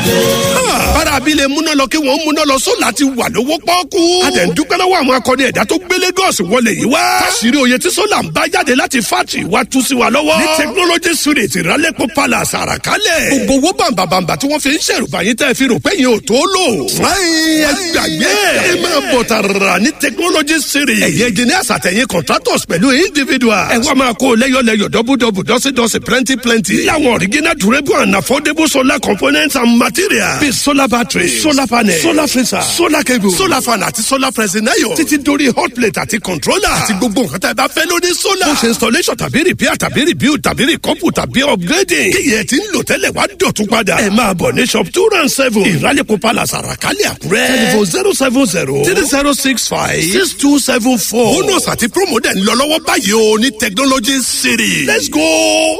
bára abilé múná lọ kí wọ́n múná lọ sólà ti wà lówó pọ́ọ́kú. a tẹ̀ ń dúpẹ́ lọ́wọ́ àwọn akọni ẹ̀dá tó gbé Lagos wọlé yìí wá. káṣírí oyè tí sólà ń bá jáde láti fátì wá tú sí wa lọ́wọ́. ní technology street ìrálẹ́pọ̀ palace àràkálẹ̀. gbogbo owó bàǹbàǹbà tí wọ́n fi ń ṣèrùbà yín tẹ́ fi rò pé yín ò tó lò. fúnáyìn ẹ gbàgbé ẹ máa bọ̀ tààrà ní technology street. ẹ̀yẹ engineers àtẹ̀yìn contractors pẹ̀lú individuals. ẹ wá máa kó lẹ́yọ̀lẹ́yọ̀ dọ́bùdọ́bù dọ́sídọ́sí plenty plenty. láwọn original durable and affordable solar components and materials. bíi solar battery solar panel solar freezer solar cable solar fan àti solar pressing iron. títí dórí hot plate àti controller. àti gbogbo nǹkan tá a bá fẹ́ lórí solar. ó ṣe installation tàbí repair tàbí rebuild tàbí recouple tàbí upgrading. kí yẹn ti ń lò tẹ́lẹ̀ wá dọ̀tún padà. ẹ máa bọ̀ ní shop two round seven. ìrálẹ̀kọ̀ palace àràkálẹ̀ àkúrẹ́. telephone zero seven zero three zero six five six two seven four. bonus àti promo dẹ̀ ń lọ lọ́wọ́ báyìí o ní technology city. let's go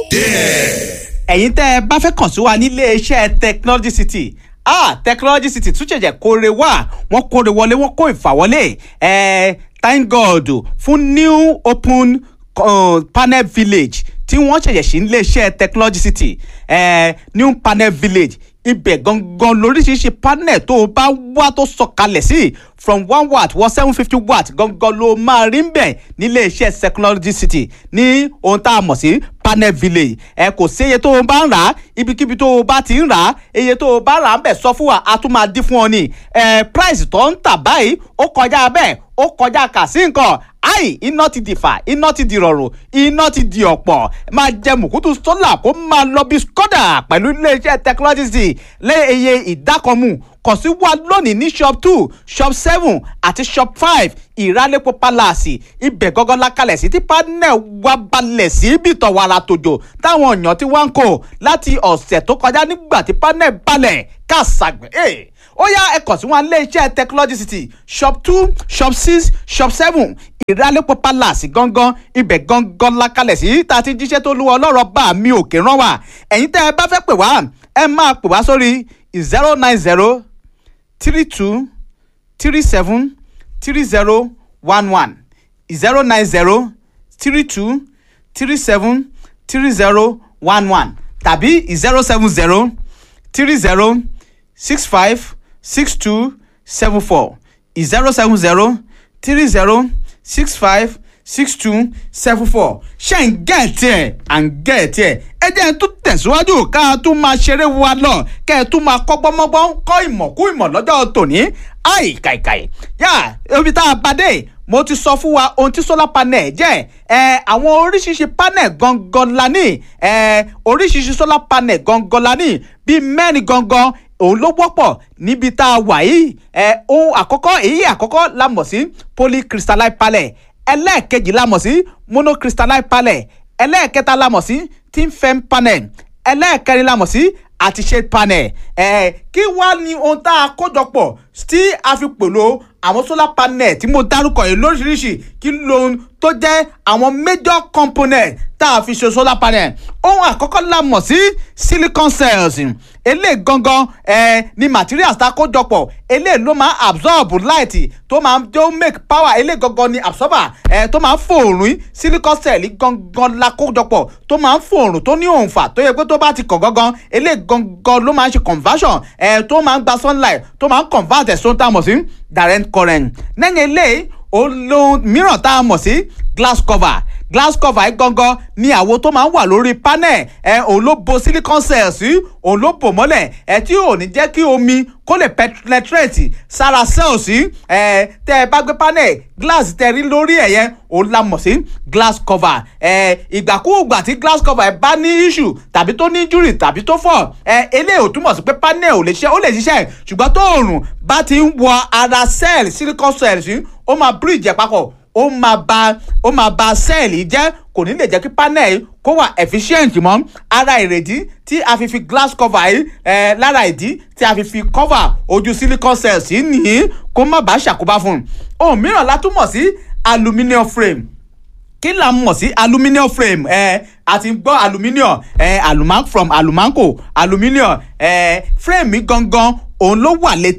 there. ẹ̀yin tẹ́ ẹ bá fẹ́ kàn sí wa nílé iṣẹ́ technology city ah technology city tún ṣẹ̀ṣẹ̀ kóore wá wọ́n kóore wọlé wọ́n kó ìfàwọlé ẹ̀ thank god fún new open uh, panel village tí wọ́n ṣẹ̀ṣẹ̀ sí nílé iṣẹ́ technology city eh, new panel village ibẹ̀ gangan lóríṣiríṣi panel tó o bá wá tó sọ̀kalẹ̀ sí from one watt wọ seven fifty watt gangan ló máa rí ń bẹ̀ nílé iṣẹ́ technology city ní ohun tá a mọ̀ sí panel village ẹ kò sí iye tó o bá ń rà á ibikíbi tó o bá ti ń rà á iye tó o bá rà á ń bẹ̀ sọ fún wa a tún máa dín fún ọ ní ẹ price tó ń tà báyìí ó kọjá bẹ́ẹ̀ ó kọjá kà sí nǹkan ayi iná ti di fà iná ti di rọrùn iná ti di ọ̀pọ̀ máa jẹ mùkútù sólà kó máa lọ bí skoda pẹ̀lú iléeṣẹ́ technology lé iye ìdákanmu kàn sí wa lónìí ní shop two shop seven àti shop five ìrálẹ́pọ̀ palace ibẹ̀ gángan lákàlẹ̀ sí tí panel wa balẹ̀ sí bìtọ̀ wàrà tòjò táwọn èèyàn ti wá ń kó láti ọ̀sẹ̀ tó kọjá nígbà tí panel balẹ̀ kàṣàgbẹ̀ ẹ̀ ó yá ẹ kàn sí wọn ilé iṣẹ́ technology city shop two shop six shop seven ìrálẹ́pọ̀ palace gangan ibẹ̀ gangan lákàlẹ̀ sí tá a ti jíṣẹ́ tó lúwa ọlọ́rọ̀ bá mi òkè rán wa ẹ̀yin tẹ́ ẹ bá fẹ́ pè wá ẹ máa pè wá sórí zero nine zero three two three seven three zero one one zero nine zero three two three seven three zero one one tàbí zero seven zero three zero six five six two seven four zero seven zero three zero six five six two seven four ṣe ń gẹ̀ẹ́tì ẹ̀ à ń gẹ̀ẹ́tì ẹ̀ ẹ jẹ́ ẹ tún tẹ̀síwájú ká a tún máa ṣeré wa lọ kẹ́ ẹ tún máa kọ́gbọ́n mọ́gbọ́n kọ́ ìmọ̀ kú ìmọ̀ lọ́jọ́ tòní àì kàìkàì yá ibi tá a bá dé mo ti sọ fún wa ohun tí solar panel jẹ́ ẹ àwọn oríṣiríṣi panel gangan la ní ẹ oríṣiríṣi solar panel gangan la ní bíi mẹ́rin gangan òun ló wọ́pọ̀ níbi tá a wà yìí ẹ ohun àkọ́kọ́ èyí àkọ́kọ́ la mọ̀ sí polycrystalline panel ẹlẹ́ẹ̀kejì la mọ̀ sí monocrystalline panel ẹlẹ́ẹ̀kẹta la mọ̀ sí thin film panel ẹlẹ́ẹ̀kẹrin la mọ̀ sí àti shade panel ẹ̀ kí wá ní ohun tá a kójọ pọ̀ tí a fi pèlò àwọn solar panel tí mo dárúkọ yìí lóríṣiríṣi kí lóhun tó jẹ́ àwọn major component tá a fi ṣe solar panel ohun àkọ́kọ́ la mọ̀ sí silicon cells eléyìí gangan eh, ni materials tá a kó jọpọ̀ eléyìí ló máa absorb light tó máa tó make power eléyìí gangan ni absorber eh, tó máa ń fòòrùn silicon cell gangan la kó jọpọ̀ tó máa ń fòòrùn tó ní òǹfà tó yẹ pé tó bá ti kàn gangan eléyìí gangan ló máa ń ṣe conversion eh, tó máa ń gba sunlight tó máa ń convert ẹ̀sùn tá a mọ̀ sí direct current lẹ́yìn eléyìí olóhùn mìíràn tá a mọ̀ sí glass cover glass cover yìí gangan ni àwo tó máa ń wà lórí panel ẹ òun ló bo silicon cells sí òun ló bò mọ́lẹ̀ ẹ tí ò ní jẹ́ kí omi kó lè penetrate sára cells sí ẹ tẹ́ ẹ bá gbé panel glass tẹ́ rí lórí ẹ̀ yẹn òun la mọ̀ sí glass cover ẹ ìgbàkúùgbà tí glass cover ẹ bá ní issue tàbí tó ní injury tàbí tó fọ́ ẹ eléyìí ò túmọ̀ sí pé panel ò lè ṣiṣẹ́ ó lè ṣiṣẹ́ ṣùgbọ́n tó òòrùn bá ti ń wọ ara cell silicon cells sí ó máa bridge ẹ̀ papọ̀ ó máa ba ó máa ba sẹ́ẹ̀lì jẹ́ kò ní lè jẹ́ kí panel kó wà efficient mọ́ ara ìrèdí tí a fi fi glass cover yìí eh, lára ìdí tí a fi fi cover ojú silicon cells yìí nìyí kó má bàa ṣàkóbá fún un ohun mìíràn la tún mọ̀ sí aluminium frame kí la mọ̀ sí aluminium frame ẹ àti gbọ́ aluminium ẹ aluman from alumanco aluminium ẹ frame mi gangan òun ló wà létí ẹ̀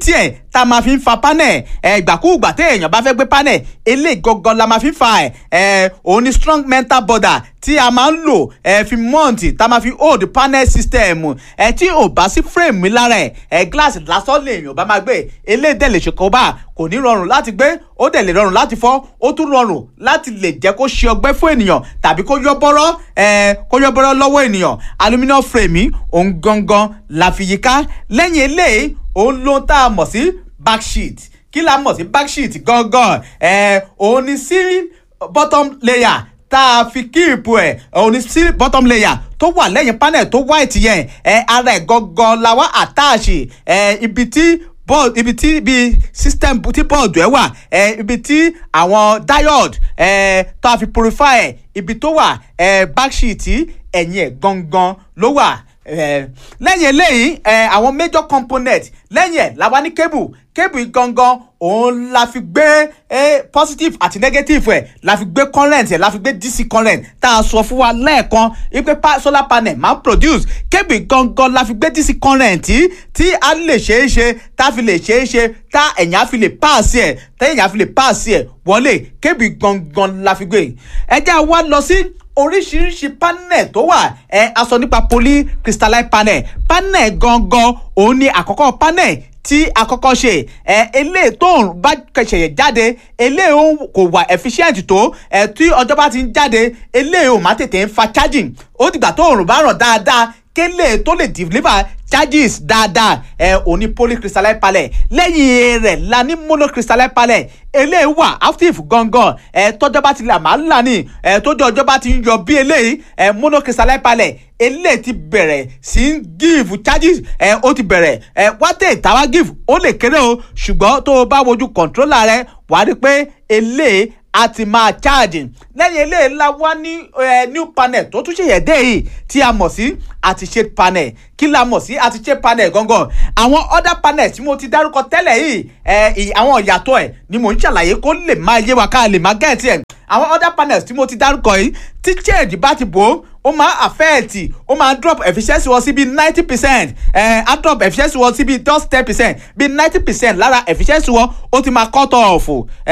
tá a máa fi ń fa panel ẹ ìgbàkúùgbà tí èèyàn bá fẹ́ gbé panel eléyìí gangan la máa fi ń fa ẹ ẹ òun ni strong mental border tí a máa ń lò ẹ fi mount tá a máa fi hold panel system ẹ tí ò bá sí frame mi lára ẹ ẹ glass lásán lèèyàn bá máa gbé eléyìí dẹ̀ lè ṣe kó bá kò ní rọrùn láti gbé ó dẹ̀ lè rọrùn láti fọ́ ó tún rọrùn láti lè jẹ́ kó ṣe ọgbẹ́ fún ènìyàn tàbí kó yọ bọ́rọ́ ẹ kó yọ bọ́rọ́ lọ́wọ́ ènìyàn aluminium frame yìí òun gangan la fi yíká lẹ́yìn eléyìí òun ló ń tá a mọ̀ sí backsheet kí la mọ̀ sí backsheet gangan ẹ òun ni ceiling bottom layer tá a fi kíìpù ẹ̀ òun ni sí bottom layer tó wà lẹ́yìn panel tó white yẹn ẹ ara ẹ̀ gangan la wá àtàṣì ẹ ibi tí board ibi tí ibi system tí board ẹ wà ẹ ibi tí àwọn diode ẹ tó a fi purify ẹ ibi tó wà ẹ backsheet ẹ̀yìn ẹ̀ gangan ló wà ẹ lẹ́yìn eléyìí ẹ àwọn major component lẹ́yìn ẹ̀ la wá ní cable cable gangan òun la fi gbé eh, positive àti negative ẹ̀ la fi gbé current ẹ̀ la fi gbé dc current tá a sọ fún wa lẹ́ẹ̀kan wípé pa solar panel máa ń produce cable gangan la fi gbé dc current tí tí a lè ṣeé ṣe tá a fi lè ṣeé ṣe tá ẹ̀yìn á fi lè pass ẹ̀ tá ẹ̀yìn á fi lè pass ẹ̀ wọlé cable gangan la fi gbé ẹ jẹ́ àwa lọ sí oríṣiríṣi panel tó wà ẹ a sọ nípa polycrystalline panel panel gangan òun ni àkọ́kọ́ panel tí a kọ́kọ́ ṣe ẹ eléyìí tó ń bá ṣẹ̀yẹ̀ jáde eléyìí kò wà efficient tó ẹ tí ọjọ́ bá ti ń jáde eléyìí ò má tètè ń fa charging ó dìgbà tó òrùn bá ràn dáadáa kélé tó lè deliver charges dáadáa ẹ òní polycrystalline panel lẹ́yìn rẹ̀ la ní monocrystalline panel eléyìí wà active gangan ẹ tọ́jọ́ bá ti là máa ń là ní ẹ tọ́jọ́ ọjọ́ bá ti ń yọ bí eléyìí ẹ monocrystalline panel eléyìí ti bẹ̀rẹ̀ sí ń give charges ẹ ó ti bẹ̀rẹ̀ ẹ wátẹ̀ ìtawá give ó lè kéré o ṣùgbọ́n tó o bá wojú controller rẹ wàá rí pé eléyìí a ti máa charge lẹ́yìn eléyìí la wá ní new panel tó tún ṣèyẹ̀ dé yìí tí a mọ̀ sí àti shade panel kí la mọ̀ sí àti shade panel gangan àwọn other panel tí mo ti dárúkọ tẹ́lẹ̀ yìí àwọn ìyàtọ̀ ẹ̀ ni mò ń ṣàlàyé kó lè máa yé wa ká lè máa gẹ̀ẹ́tì ẹ̀ àwọn other panels tí mo ti dárúkọ yìí tí shade bá ti bò ó ó máa affect ó máa drop efficiency wọn sí bí ninety percent ẹ á drop efficiency wọn sí bí just ten percent bí ninety percent lára efficiency wọn ó ti máa cut off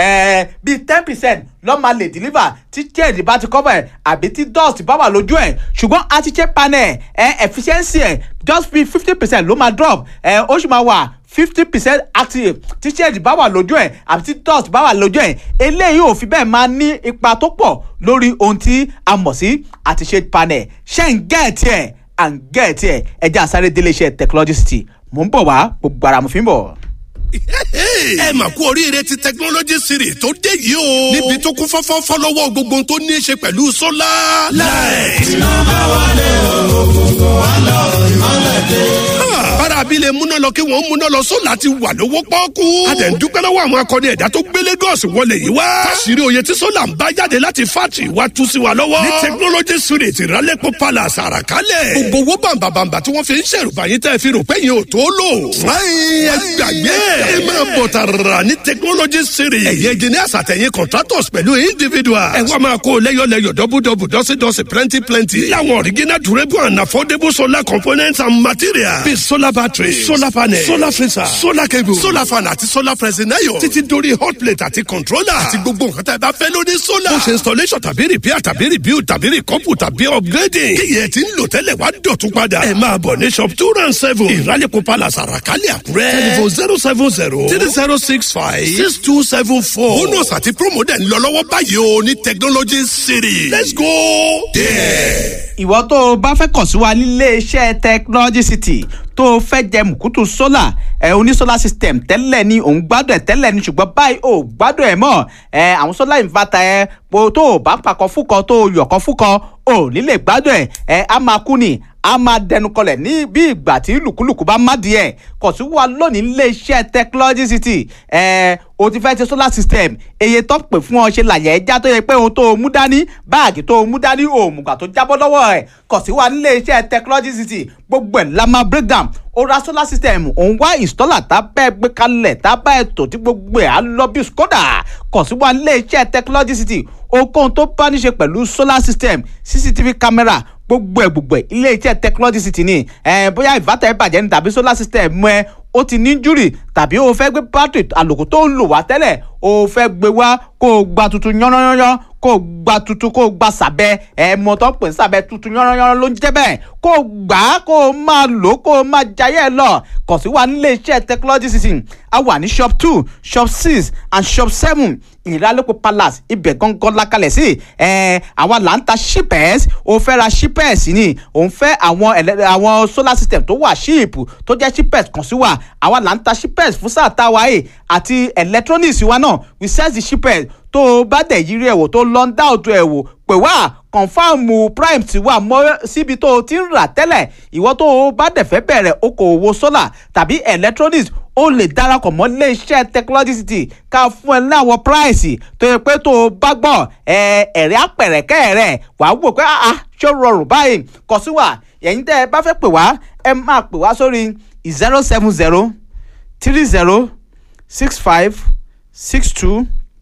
ẹ bí ten percent ló máa lè deliver tí shade bá ti cover ẹ àbí tí dust bá wà lójú ẹ ṣùgbọ́n àti shade panel ẹ efficiency ẹ just bí fifty percent ló máa drop ẹ ó sì máa wà fifty percent active tí shade bá wà lójú ẹ̀ àbí tí dust bá wà lójú ẹ̀ eléyìí ò fi bẹ́ẹ̀ máa ní ipa tó pọ̀ lórí ohun tí a mọ̀ sí àti shade panel ṣé ń gẹ̀ẹ́tì ẹ̀ à ń gẹ̀ẹ́tì ẹ̀ ẹja àsáré délé iṣẹ́ technology city mò ń bọ̀ wá gbogbo ara mo fi ń bọ̀ ẹ mà kú oríire ti technology series tó dé yìí o. níbi tó kún fọ́fọ́fọ́ lọ́wọ́ gbogbo ohun tó ní í ṣe pẹ̀lú sólà. láì. iná bá wà lé òkùnkùn wà lọ ìmọ̀lẹ̀ dé. bára abilé múná lọ kí wọ́n múná lọ sólà ti wà lówó pọ́ọ́kú. a dẹ̀ ń dúpẹ́ lọ́wọ́ àwọn akọni ẹ̀dá tó gbé Lagos wọlé yìí wá. káṣírí oyè tí sólà ń bá jáde láti fátì wá tú sí wa lọ́wọ́. ní technology series ìrálẹ́pọ̀ palace àràkálẹ̀. gbogbo owó bàǹbàǹbà tí wọ́n fi ń ṣèrùbá yín tẹ́ fi rò pé yín ò tó lò. fúláyìn ẹ gbàgbé ẹ máa bọ̀ tààrà ní technology series. ẹ̀yẹ engineers àtẹ̀yìn contractors pẹ̀lú individuals. ẹ wá máa kó lẹ́yọ̀lẹ́yọ̀ dọ́bùdọ́bù dọ́sídọ́sí plenty plenty. láwọn original durable and affordable solar components and materials. bíi solar battery solar panel solar freezer solar cable solar fan àti solar pressing iron. títí dórí hot plate àti controller. àti gbogbo nǹkan tá a bá fẹ́ lórí solar. bó ṣe installation tàbí repair tàbí rebuild tàbí recouple tàbí upgrading. kíyẹ̀ tí ń lò tẹ́lẹ̀ wá dọ̀tún padà. ẹ máa bọ̀ ní shop two round seven. ìrálẹ̀kọ̀ palace àràkálẹ̀ àkúrẹ́. telephone zero seven zero three zero six five six two seven four. bonus àti promo dẹ̀ ń lọ lọ́wọ́ báyìí o ní technology city. let's go there. ìwọ tó o bá fẹ́ kàn sí wa nílé iṣẹ́ technology city tó o fẹ́ jẹ mùkútù sólà ẹ oní solar system tẹ́lẹ̀ ni òun gbádùn ẹ̀ tẹ́lẹ̀ ni ṣùgbọ́n báyìí ò gbádùn ẹ̀ mọ́ ẹ àwọn solar inverter ẹ po tó o bá pakọ̀ fúkọ tó o yọ̀kọ̀ fúkọ ò ní lè gbádùn ẹ̀ ẹ á máa kú ni a máa dẹnu kọlẹ̀ ní bí ìgbà tí lùkúlùkù bá má di ẹ̀ kàn sí wa lónìí nílé iṣẹ́ technology city ẹ o ti fẹ́ ṣe solar system eye tó pè fún ọ ṣe làyẹ̀ ẹja tó yẹ pé ohun tó o mú dání báàgì tó o mú dání òmùgbà tó jábọ́ lọ́wọ́ ẹ̀ kàn sí wa nílé iṣẹ́ technology city gbogbo ẹ̀ la máa break down ó ra solar system òun wá installer tá bẹ́ẹ̀ gbé kalẹ̀ tá bá ẹ̀ tó tí gbogbo ẹ̀ á lọ bí skoda kàn sí wa nílé iṣẹ́ technology city ohunkóhun tó bá ní ṣe pẹ̀lú solar system cctv camera gbogbo ẹ̀ gbogbo ẹ̀ ilé iṣẹ́ technology city ni ẹ̀ bóyá inverter ẹ̀ bàjẹ́ ni tàbí solar system ẹ̀ ó ti ní júrì tàbí o fẹ́ gbé battery àlòkù tó ń lò wá tẹ́lẹ̀ o fẹ́ gbé wá kó o gba tuntun yánnáyánná kó o gba tuntun kó o gba sàbẹ ẹ mọ tó ń pè ní sàbẹ tuntun yánnáyánná ló ń jẹ́ bẹ́ẹ̀ kó o gbà á kó o máa lò ó kó o máa jayé ẹ lọ kàn sí wa nílé iṣẹ́ technology city a wà ní shop two shop six and shop seven ìrálẹ́pọ̀ palace ibẹ̀ gangan lakalẹ̀ sí ẹ̀ àwa là ń ta shippers o fẹ́ ra shippers ni òun fẹ́ àwọn ẹlẹ́ àwọn solar system tó wà ship tó jẹ́ shippers kàn sí wa àwa là ń ta shippers fún sáà tá a wáyé àti electronics wa náà we sell the shippers tó o bá dẹ̀ yírí ẹ̀wò tó lọ ń dá òtún ẹ̀wò pè wá kọ̀nfàmù prime ti wà mọ́ síbi tó o ti ń rà tẹ́lẹ̀ ìwọ tó o bá dẹ̀ fẹ́ bẹ̀rẹ̀ okòwò solar tàbí electronics o lè darapọ̀ mọ́ iléeṣẹ́ technology city ká fún ẹ ní àwọn price tó yẹ pé tó o bá gbọ́ ẹ ẹ̀rẹ́ apẹ̀rẹ̀kẹ́ rẹ̀ wàá wò pé ah ṣó rọrùn báyìí kọ sí wa ẹ̀yin tẹ́ ẹ bá fẹ́ pè wá ẹ máa pè wá sórí zero seven zero three zero six five six two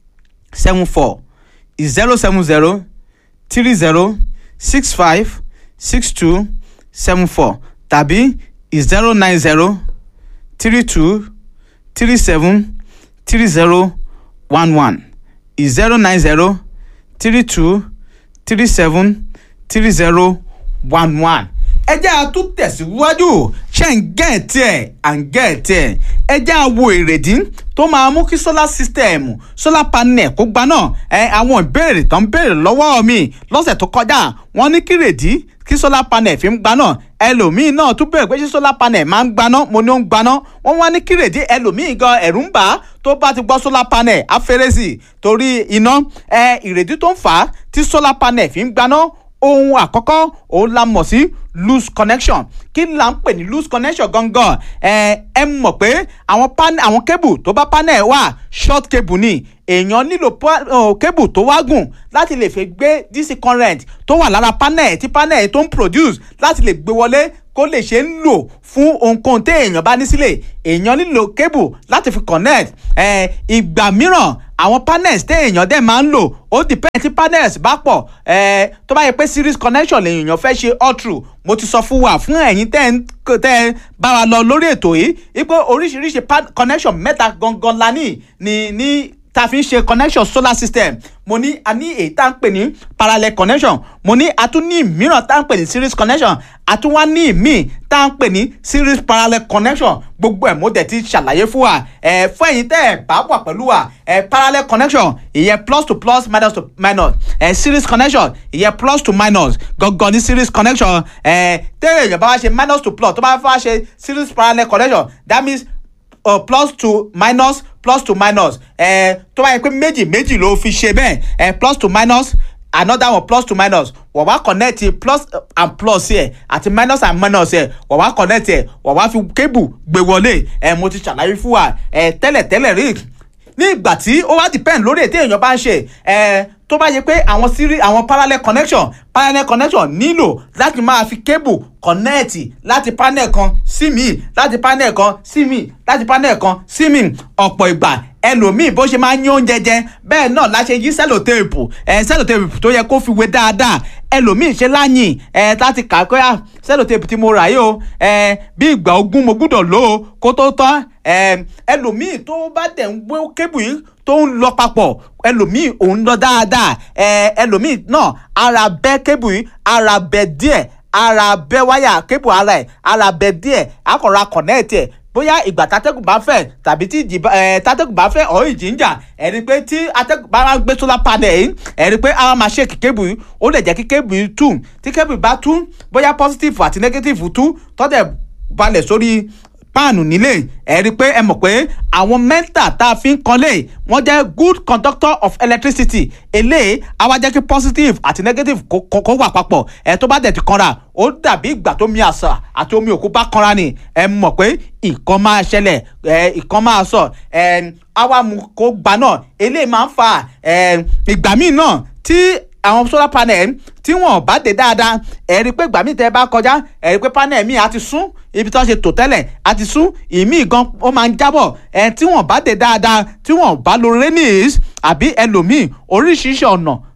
seven four zero seven zero three zero six five six two seven four tàbí zero nine zero three two three seven three zero one one zero nine zero three two three seven three zero one one. ẹ jẹ́ a tún tẹ̀síwájú ṣe ń gẹ̀ẹ́tì ẹ̀ à ń gẹ̀ẹ́tì ẹ̀ ẹ jẹ́ a wo èrèdí tó máa mú kí solar system solar panel kó gbaná ẹ àwọn ìbéèrè tó ń béèrè lọ́wọ́ mi lọ́sẹ̀ tó kọjá wọ́n ní kí rèdí kí solar panel fi ń gbaná ẹlòmíín náà tún béèrè pé ṣé solar panel máa ń gbaná mo ní ó ń gbaná wọ́n wá ní kí rèdí ẹlòmíín gan ẹ̀rù ń bà á tó bá ti gbọ́ solar panel afẹ́rẹ́sì torí iná ẹ ìrèdí tó ń fà á tí solar panel fi ń gbaná ohun àkọ́kọ́ òun la mọ̀ sí loose connection kí la ń pè ní loose connection gangan ẹ ẹ mọ̀ pé àwọn panel àwọn cable tó bá panel wà short cable ni èèyàn nílò cable tó wá gùn láti lè fi gbé dc current tó wà lára panel tí panel tó ń produce láti lè gbé wọlé kó lè ṣe ń lò fún ohunkóhun tí èèyàn bá ní sílẹ̀ èèyàn nílò cable láti fi connect ẹ ìgbà mìíràn àwọn panels tí èèyàn dẹ̀ máa ń lò ó depend tí panels bá pọ̀ ẹ tó bá yẹ pé series connection lèèyàn fẹ́ ṣe all through mo ti sọ fún wa fún ẹ̀yin tẹ́ ń tẹ́ ń bá wa lọ lórí ètò yìí wípé oríṣiríṣi connection mẹ́ta gangan la ní ní ní ta fi ń ṣe connection solar system mo ní a ní èyí tá à ń pè ní parallel connection mo ní a tún ní mìíràn tá à ń pè ní series connection a tún wá ní míì tá à ń pè ní series parallel connection gbogbo ẹ̀ mo dẹ̀ ti ṣàlàyé fún wa ẹ̀ fún ẹ̀yin tẹ́ ẹ̀ bá wà pẹ̀lú wa ẹ̀ parallel connection ìyẹn plus to plus minus to minus ẹ̀ series connection ìyẹn plus to minus gangan ní series connection ẹ̀ tẹ́lẹ̀ èèyàn bá wá ṣe minus to plus tó bá wá ṣe series parallel connection that means uh, plus to minus plus to minus ẹ tó bá yẹ pé méjì méjì ló fi ṣe bẹ́ẹ̀ ẹ plus to minus another one plus to minus wọ́n wá connect plus and plus ẹ̀ àti minus and minus ẹ̀ wọ́n wá connect ẹ̀ wọ́n wá fi cable gbé wọlé ẹ̀ mo ti ṣàlàyé fún wa ẹ̀ tẹ́lẹ̀ tẹ́lẹ̀ rí ní ìgbà tí ó wá depend lórí ètò èèyàn bá ń ṣe ẹ̀ tó bá yẹ pé àwọn sírí àwọn parallel connection parallel connection nílò láti máa fi cable connect láti panel kan sí mi láti panel kan sí mi láti panel kan sí mi ọ̀pọ̀ ìgbà ẹlòmíì bó ṣe máa ń yín oúnjẹ jẹ bẹ́ẹ̀ náà la ṣe yí sẹ́lòtèèpù ẹ̀ sẹ́lòtèèpù tó yẹ kó fi wé dáadáa ẹlòmíì ṣe láyìn ẹ̀ láti kà pé à sẹ́lòtèèpù tí mo rà yìí o ẹ̀ bí ìgbà ogún mo gbúdọ̀ lò ó kó tó tán ẹ̀ ẹlòmíì tó bá dẹ̀ ń gbé kébù yìí tó ń lọ papọ̀ ẹlòmíì òun lọ dáadáa ẹ̀ ẹlòmíì náà ara bẹ́ kébù yìí ara bẹ́ díẹ̀ ara bẹ́ wáyà kébù ara ẹ̀ ara bẹ́ díẹ̀ akọ̀ra kọ̀nẹ́ẹ̀tì ẹ̀ bóyá ìgbà tátẹ́gùn bá fẹ́ tàbí tí ìjì ẹ̀ tátẹ́gùn bá fẹ́ ọ̀ ìjì ń jà ẹ̀rí pé tí atẹ́gùn bá gbé solar panel yìí ẹ̀rí pé àwọn máa ṣe kí kébù yìí ó lè jẹ́ kí kébù yìí tú tí kébù bá tú bóyá positive àti negative tú tọ́tẹ̀ balẹ̀ sórí páànù nílé ẹ rí i pé ẹ mọ̀ pé àwọn mẹ́ta tá a fi ń kanlé wọ́n jẹ́ good conductor of electricity eléyìí á wá jẹ́ kí positive àti negative kó wà papọ̀ ẹ tó bá dẹ̀ ti kanra ó dàbí ìgbà tó mi àṣà àti omi òkú bá kanra ni ẹ mọ̀ pé ìkan máa ṣẹlẹ̀ ẹ ìkan máa sọ ẹ àwa mú kó gbà náà eléyìí máa ń fa ẹ ìgbà míì náà tí àwọn solar panel tí wọn bá dé dáadáa ẹ rí i pé ìgbà míì tẹ́ bá kọjá ẹ rí i pé panel míì á ti sún ibi tí wọ́n ṣe tò tẹ́lẹ̀ á ti sún ìmíì gan ó máa ń jábọ̀ ẹ tí wọn bá dé dáadáa tí wọn bá lo rainings àbí ẹlòmíì oríṣiríṣi ọ̀nà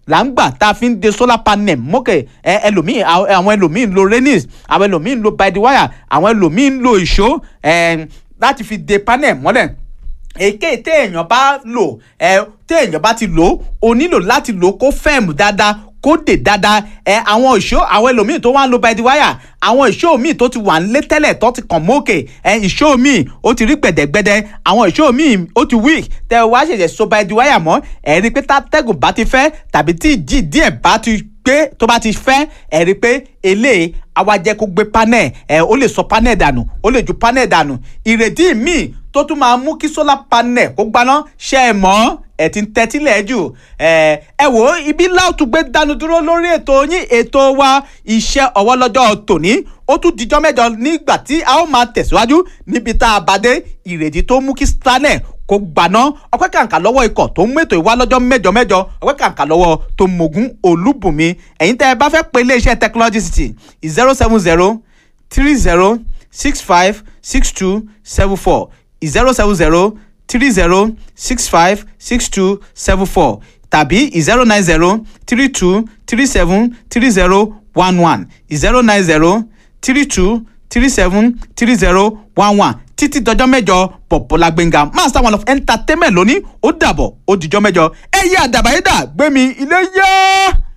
là ń gbà tá a fi ń de solar panel mọ́kè ẹ ẹlòmíì àwọn ẹlòmíì ń lo rainings àwọn ẹlòmíì ń lo by the wire àwọn ẹlòmíì ń lo ìṣó ẹ láti fi de panel mọ́lẹ̀ èké téèyàn bá lò ẹ téèyàn bá ti lò ó nílò láti lò kó fẹ́ẹ̀mù dáadáa kó dè dáadáa ẹ àwọn ìṣó àwọn ẹlòmíì tó wá ń lo by the wire àwọn ìṣó míì tó ti wà nílé tẹ́lẹ̀ tó ti kàn mókè ẹ ìṣó míì ó ti rí gbẹ̀dẹ̀gbẹ̀dẹ̀ àwọn ìṣó míì ó ti weak tẹ wá ṣẹ̀ṣẹ̀ so by the wire mọ́ ẹ rí i pé tátẹ́gùn bá ti fẹ́ tàbí tí ìjì díẹ̀ bá ti gbé tó bá ti fẹ́ ẹ rí i pé eléyìí àwa jẹ́ kó gbé panel ẹ ó lè sọ panel dànù ó lè ju panel dànù ìrètí míì tó tún máa mú kí solar panel kó gbaná ṣe é mọ́ ẹ ti ń tẹ́tílẹ̀ jù ẹ ẹ wò ó ibi láòtú gbé dánu dúró lórí ètò yín ètò wa iṣẹ́ ọwọ́ lọ́jọ́ tòní ó tún dijọ́ mẹ́jọ nígbà tí a ó máa tẹ̀síwájú níbi tá a bá dé ìrètí tó mú kí stanley kó gbaná ọpẹ́ kàǹkà lọ́wọ́ ikọ̀ tó ń mẹ́tò ìwá lọ́jọ́ mẹ́jọ mẹ́jọ ọpẹ́ kàǹkà lọ́wọ́ tó mogun olúbùnmi ẹ̀yin tẹ́ ẹ bá fẹ́ pe iléeṣẹ́ technology city zero seven zero three zero six five six two seven four zero seven zero three zero six five six two seven four tàbí zero nine zero three two three seven three zero one one zero nine zero three two three seven three zero one one títí dọjọ́ mẹ́jọ Bọ̀bọ́lá Gbénga master one of entertainment lónìí ó dàbọ̀ ó dijọ́ mẹ́jọ ẹ̀yẹ àdàbàyédà gbẹ̀mí ilé yá.